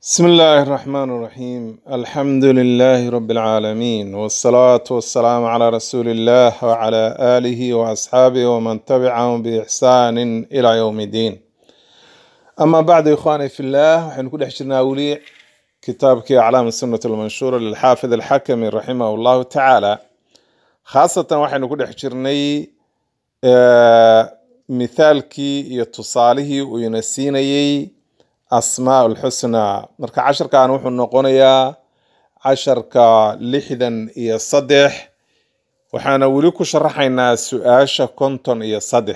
بسم الله الرحمن الرحيم الحمد لله رب العالمين والصلاة والسلام على رسول الله وعلى آله وأصحابه ومن تبعهم بإحسان إلى يوم الدين أما بعد إخواني في الله وحين كل حشرنا أولي كتابك أعلام السنة المنشورة للحافظ الحكمي رحمه الله تعالى خاصة وحين كل حشرني آه مثالكي يتصاله وينسيني asmaa ulxusnaa marka casharkan wuxuu noqonayaa casharka lixdan iyo saddex waxaana weli ku sharaxaynaa su-aasha konton iyo saddex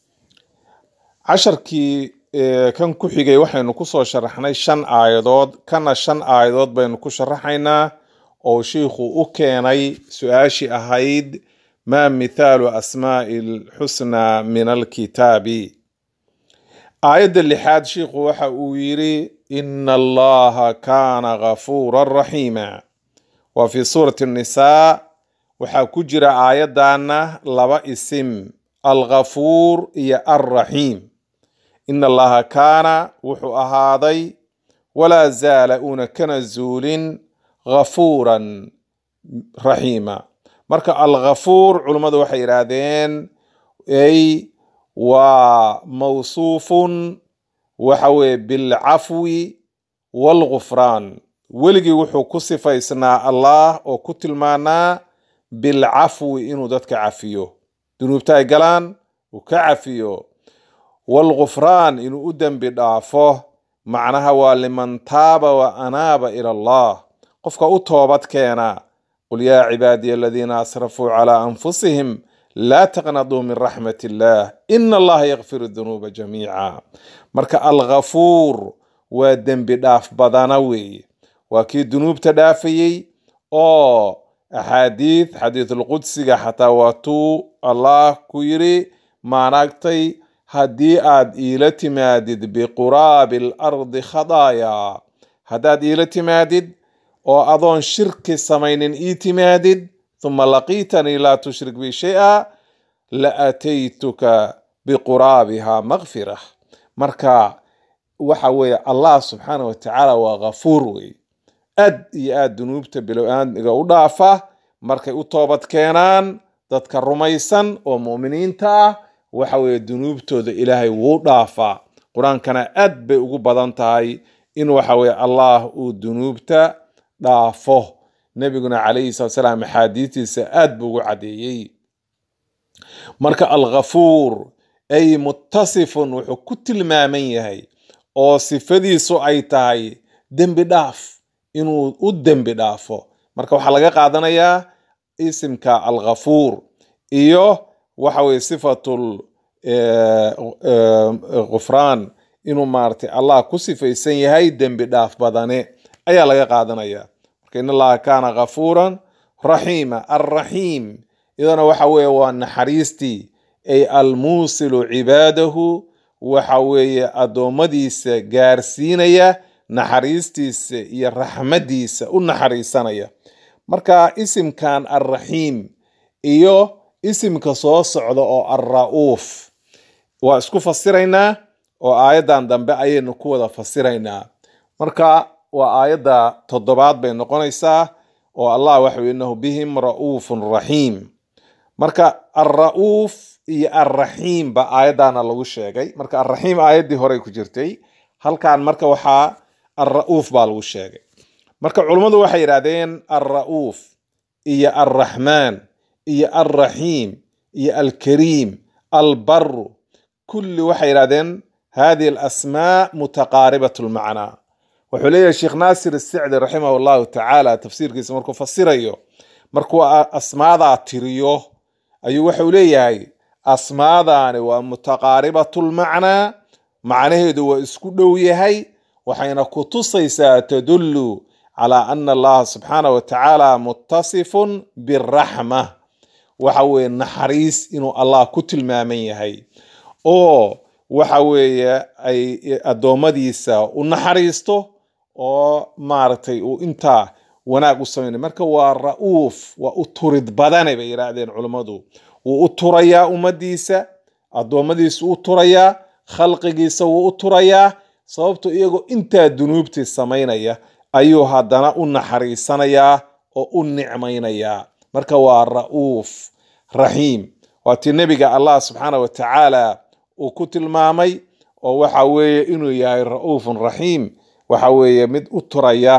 casharkii kan ku xigay waxaynu kusoo sharaxnay shan aayadood kana shan aayadood baynu ku sharaxaynaa oo shiikhu u keenay su-aashii ahayd maa mithaalu asmaai lxusnaa min alkitaabi aayadda lixaad shiikhu waxa uu yidhi ina allaha kaana gafuuran raxiima wa fii suurati nisaa waxaa ku jira aayaddaana laba isim alghafuur iyo alraxiim ina allaha kaana wuxuu ahaaday walaa zaala uuna kana zuulin ghafuuran raxiima marka alghafuur culummadu waxay yidhaahdeen ay waa mawsuufun waxa weye bilcafwi waalgufraan weligii wuxuu ku sifaysnaa allah oo ku tilmaanaa bilcafwi inuu dadka cafiyo dunuubta ay galaan uu ka cafiyo waalgufraan inuu u dembi dhaafo macnaha waa liman taaba wa anaaba ila allah qofka u toobad keena qul yaa cibaadiya aladiina asrafuu calaa anfusihim laa taqnaduu min raxmat illaah ina allaha yakfiru dunuuba jamiica marka alghafuur waa dembi dhaaf badana weeye waa kii dunuubta dhaafayey oo axaadiid xadiisulqudsiga xataa waatuu allah ku yiri maanagtay haddii aad iila timaadid biquraabi alardi khadaaya haddaad iila timaadid oo adoon shirki samaynin ii timaadid uma laqiitanii laa tushrik bi shay-a la ataytuka biquraabiha makfira marka waxa weeye allah subxaana watacaala waa ghafuur wey aad iyo aad dunuubta bilow-aadmiga u dhaafa markay u toobad keenaan dadka rumaysan oo mu'miniinta ah waxa weeye dunuubtooda ilaahay wuu dhaafaa qur-aankana aad bay ugu badan tahay in waxa weye allah uu dunuubta dhaafo nebiguna calayhi salatu salaam axaadiistiisa aad buu ugu caddeeyey marka alghafuur ay muttasifun wuxuu ku tilmaaman yahay oo sifadiisu ay tahay dembi dhaaf inuu u dembi dhaafo marka waxaa laga qaadanayaa isimka alghafuur iyo waxa weye sifatul gufraan inuu maaragtay allah ku sifaysan yahay dembi dhaaf badane ayaa laga qaadanaya in allaha kaana ghafuuran raxiima alraxiim iyadana waxa weeye waa naxariistii ay almuusilu cibaadahu waxa weeye addoommadiisa gaarsiinaya naxariistiisa iyo raxmadiisa u naxariisanaya marka isimkan alraxiim iyo isimka soo socda oo alra-uuf waa isku fasiraynaa oo aayaddan dambe ayaynu ku wada fasiraynaa marka waa aayadda toddobaad bay noqonaysaa oo allah waxa ui innahu bihim ra'uufun raxiim marka alra-uuf iyo alraxiim ba aayaddaana lagu sheegay marka alraxiim aayaddii horey ku jirtay halkan marka waxaa alra-uuf baa lagu sheegay marka culummadu waxay yidhahdeen alra-uuf iyo alraxmaan iyo alraxiim iyo alkariim albaru kulli waxay yidhahdeen hadihi alasmaa mutaqaaribat lmacnaa wuxuu leeyahay sheekh naasir asicdi raximah llahu tacaala tafsiirkiisa markuu fasirayo markuu asmaadaa tiriyo ayuu waxau leeyahay asmaadaani waa mutaqaaribatu lmacnaa macnaheedu waa isku dhow yahay waxayna ku tusaysaa tadullu calaa ana allaha subxaana wa tacaala muttasifun biraxma waxa weeye naxariis inuu allah ku tilmaaman yahay oo waxa weeye ay addoommadiisa u naxariisto oo maaragtay uu intaa wanaag u samaynay marka waa ra-uuf waa u turid badane bay yidhaahdeen culummadu wuu u turayaa ummadiisa addoommadiisa u turayaa khalqigiisa wuu u turayaa sababto iyagoo intaa dunuubtii samaynaya ayuu haddana u naxariisanayaa oo u nicmaynayaa marka waa ra'uuf raxiim waa tii nebiga allah subxaana wa tacaala uu ku tilmaamay oo waxa weeye inuu yahay ra'uufun raxiim waxa weeye mid u turaya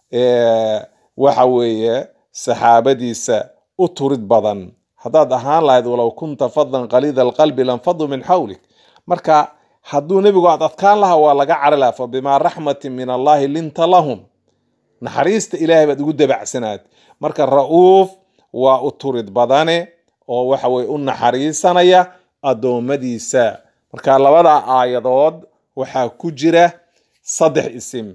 waxa weeye saxaabadiisa u turid badan haddaad ahaan lahayd walow kunta fadan qaliida alqalbi lanfadu min xawlik marka hadduu nebigu aad adkaan lahaa waa laga cari laha fa bimaa raxmatin min allahi linta lahum naxariista ilaahay baad ugu dabacsanaad marka ra'uuf waa u turid badane oo waxa weye u naxariisanaya addoommadiisa marka labada aayadood waxaa ku jira saddex isim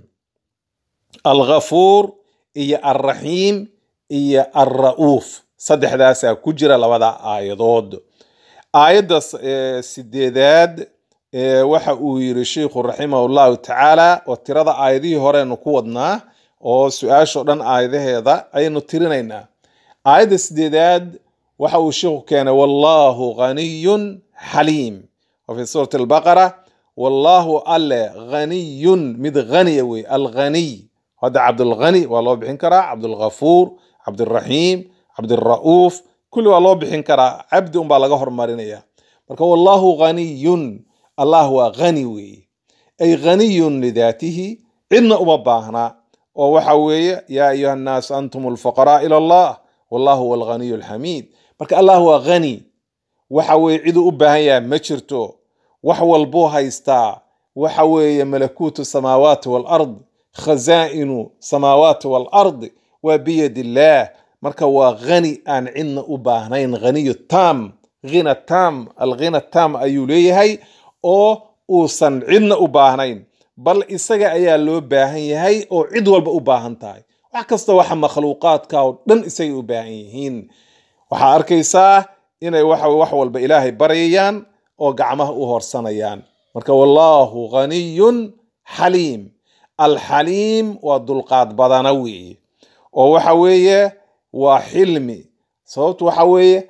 alghafuur iyo alraxiim iyo alra'uuf saddexdaasaa ku jira labada aayadood aayadda sideedaad waxa uu yiri sheikhu raximah llahu tacaala oo tirada aayadihii horeenu ku wadnaa oo su-aashoo dhan aayadaheeda ayaynu tirinaynaa aayadda sideedaad waxa uu sheikhu keenay wallahu ghaniyun xaliim wa fi suurati albaqara wallahu alle ghaniyun mid ghaniya wey alghaniy hadda cabdulghani waa loo bixin karaa cabdulghafuur cabdiraxiim cabdira'uuf kulli waa loo bixin karaa cabdi unbaa laga hormarinaya marka wallahu ghaniyun allah waa ghani weeye ay ghaniyun lidaatihi cidna uma baahna oo waxa weeye yaa ayuha annaasu antum alfuqaraa ila allah wallahu huwa alghaniyu alxamiid marka allah waa ghani waxa weeye ciduu u baahan yahay ma jirto wax walbuu haystaa waxa weeye malakuutu samaawaati walard khazaa'inu samaawaati walard waa biyad illaah marka waa ghani aan cidna u baahnayn ghaniyu tam ghina tam alghina tam ayuu leeyahay oo uusan cidna u baahnayn bal isaga ayaa loo baahan yahay oo cid walba u baahan tahay wax kasta waxa makhluuqaadka oo dhan isagay u baahan yihiin waxaa arkaysaa inay waxa wax walba ilaahay baryayaan oo gacmaha u horsanayaan marka wallahu ghaniyun xaliim alxaliim waa dulqaad badana weeye oo waxa weeye waa xilmi sababtu waxa weeye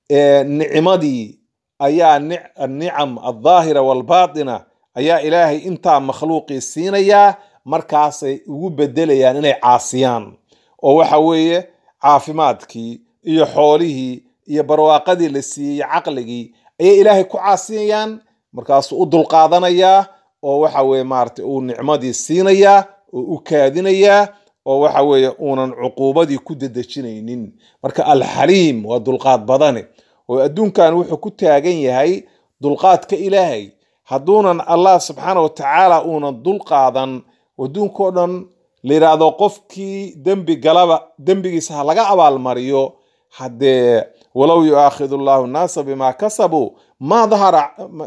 nicmadii ayaa nicam aldaahira walbaatina ayaa ilaahay intaa makhluuqii siinayaa markaasay ugu bedelayaan inay caasiyaan oo waxa weeye caafimaadkii iyo xoolihii iyo barwaaqadii la siiyey caqligii ayay ilaahay ku caasiyayaan markaasuu u dulqaadanayaa oo waxa weye maarata uu nicmadii siinayaa oo u kaadinayaa oo waxa weeye uunan cuquubadii ku dedejinaynin marka alxaliim waa dulqaad badane oo adduunkan wuxuu ku taagan yahay dulqaadka ilaahay hadduunan allah subxaana wa tacaala uunan dulqaadan adduunkao dhan la yidhaahdo qofkii dembi galaba dembigiisa ha laga abaalmariyo haddee walow yuaakhidu llahu nnaasa bima kasabuu ma dahara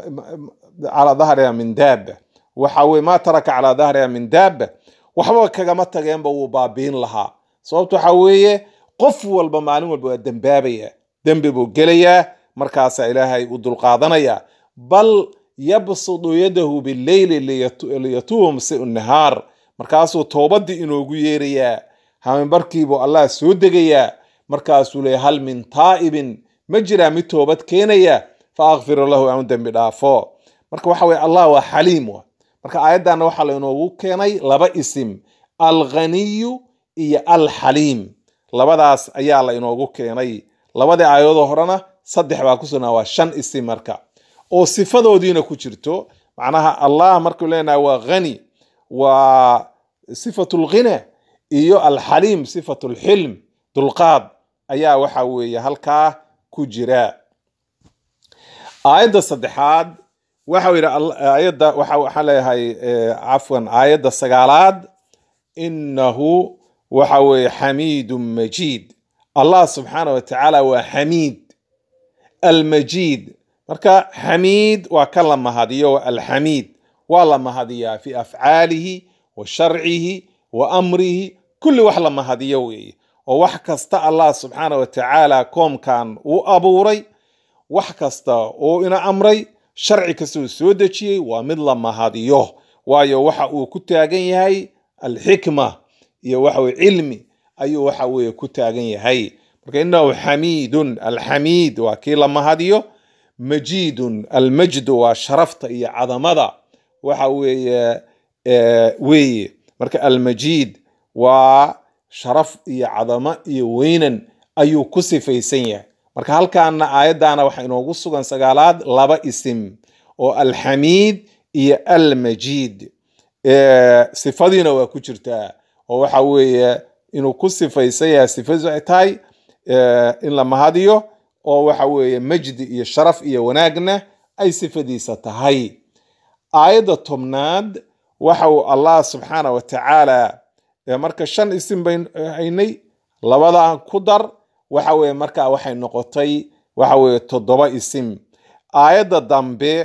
calaa dahriha min daaba waxa weye ma taraka calaa dahriha min daaba waxba kagama tageenba wuu baabiin lahaa sababto waxa weeye qof walba maalin walba waa dembaabaya dembi buu gelayaa markaasaa ilaahay u dulqaadanaya bal yabsudu yadahu bileyli liyatuuba masiu nahaar markaasuu toobadii inoogu yeerayaa haminbarkiibuu allah soo degayaa markaasuu leeya hal min taa'ibin ma jiraa mid toobad keenaya fa akfiru lahu aan dembi dhaafo marka waxa weye allah waa xaliim wa marka aayaddanna waxaa lainoogu keenay laba isim alghaniyu iyo alxaliim labadaas ayaa la inoogu keenay labadii aayadoo horena saddex baa ku sugnaa waa shan isim marka oo sifadoodiina ku jirto macnaha allah markuu leenahay waa hani waa sifatu lghina iyo alxaliim sifatu lxilm dulqaad ayaa waxa weeye halkaa ku jira aayadda saddexaad waxau yidhi aayadda waxaa leeyahay cafwan aayadda sagaalaad inahu waxa weeye xamiidun majiid allah subxaana wa tacaala waa xamiid almajiid marka xamiid waa ka la mahadiyo alxamiid waa la mahadiyaa fi afcaalihi wa sharcihi wa amrihi kulli wax la mahadiyo weeye oo wax kasta allah subxaana wa tacaala koomkan uu abuuray wax kasta oo ina amray sharci kasta uu soo dejiyey waa mid la mahadiyo waayo waxa uu ku taagan yahay alxikma iyo waxaweye cilmi ayuu waxa weye ku taagan yahay marka inahu xamiidun alxamiid waa kii la mahadiyo majiidun almajdu waa sharafta iyo cadamada waxa weeye weeye marka almajiid waa sharaf iyo cadamo iyo weynan ayuu ku sifaysan yahay marka halkaana aayaddaana waxaa inoogu sugan sagaalaad laba isim oo alxamiid iyo almajiid sifadiina waa ku jirtaa oo waxa weeye inuu ku sifaysan yahay sifadiisu ay tahay in la mahadiyo oo waxa weeye majdi iyo sharaf iyo wanaagna ay sifadiisa tahay aayadda tobnaad waxa uu allah subxaana wa tacaala marka shan isim bayn haynay labadan ku dar waxa weye markaa waxay noqotay waxa weye toddoba isim aayadda dambe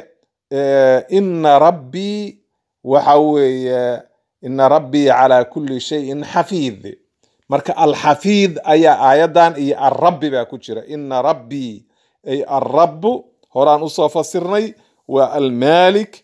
ina rabbii waxa weeye ina rabbii calaa kulli shayin xafiid marka alxafiid ayaa aayaddan iyo alrabbi baa ku jira ina rabbii ay alrabu horaan usoo fasirnay waa almalik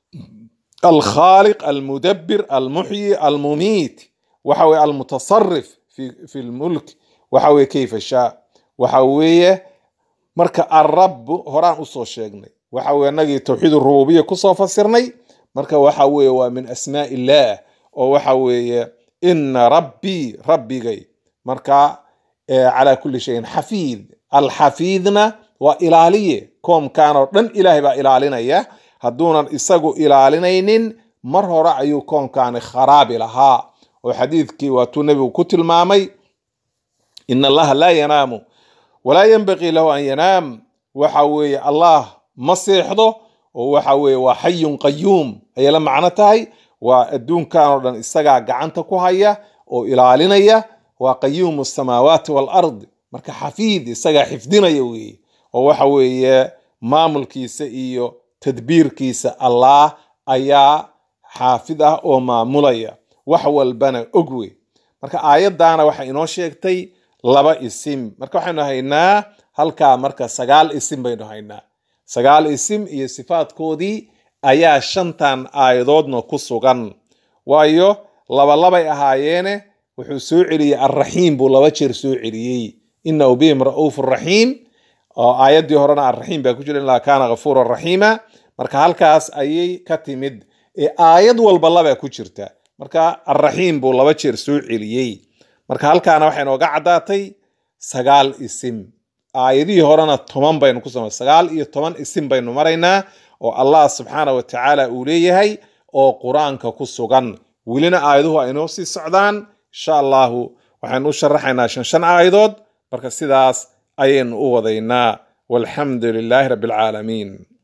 alkhaaliq almudabir almuxyi almumiit waxa weye almutasarif fi lmulk waxa weye kayfa shaa waxa weeye marka alrabu horaan usoo sheegnay waxa weye nagii tawxiid rububiya kusoo fasirnay marka waxa weeye waa min asmaa illah oo waxa weeye ina rabbii rabbigay marka calaa kulli shayin xafiid alxafiidna waa ilaaliye koomkan oo dhan ilaahay baa ilaalinaya hadduunan isagu ilaalinaynin mar hore ayuu koomkani kharaabi lahaa oo xadiidkii waatuu nebigu ku tilmaamay ina allaha laa yanaamu walaa yanbagii lahu an yanaam waxa weeye allah ma seexdo oo waxa weeye waa xayun qayuum ayay la macno tahay waa adduunkan oo dhan isagaa gacanta ku haya oo ilaalinaya waa qayuumu samaawaati walard marka xafiid isagaa xifdinaya weeye oo waxa weeye maamulkiisa iyo tadbiirkiisa allah ayaa xaafid ah oo maamulaya wax walbana og wey marka aayaddaana waxay inoo sheegtay laba isim marka waxaynu haynaa halkaa marka sagaal isim baynu haynaa sagaal isim iyo sifaadkoodii ayaa shantan aayadoodna ku sugan waayo labalabay ahaayeene wuxuu soo celiyey alraxiim buu laba jeer soo celiyey inahu bihim ra'uufu raxiim oo aayaddii horena alraxiim baa ku jira ilaa kaana ghafuura raxiima marka halkaas ayay ka timid ee aayad walba labaa ku jirta marka alraxiim buu laba jeer soo celiyey marka halkaana waxay nooga caddaatay sagaal isim aayadihii horena toban baynu ku samay sagaal iyo toban isim baynu maraynaa oo allah subxaana wa tacaala uu leeyahay oo qur-aanka ku sugan welina aayaduhu ay inoo sii socdaan insha allahu waxaynu u sharaxaynaa shan shan aayadood marka sidaas ayaynu u wadaynaa walxamdu lilaahi rabbi alcaalamiin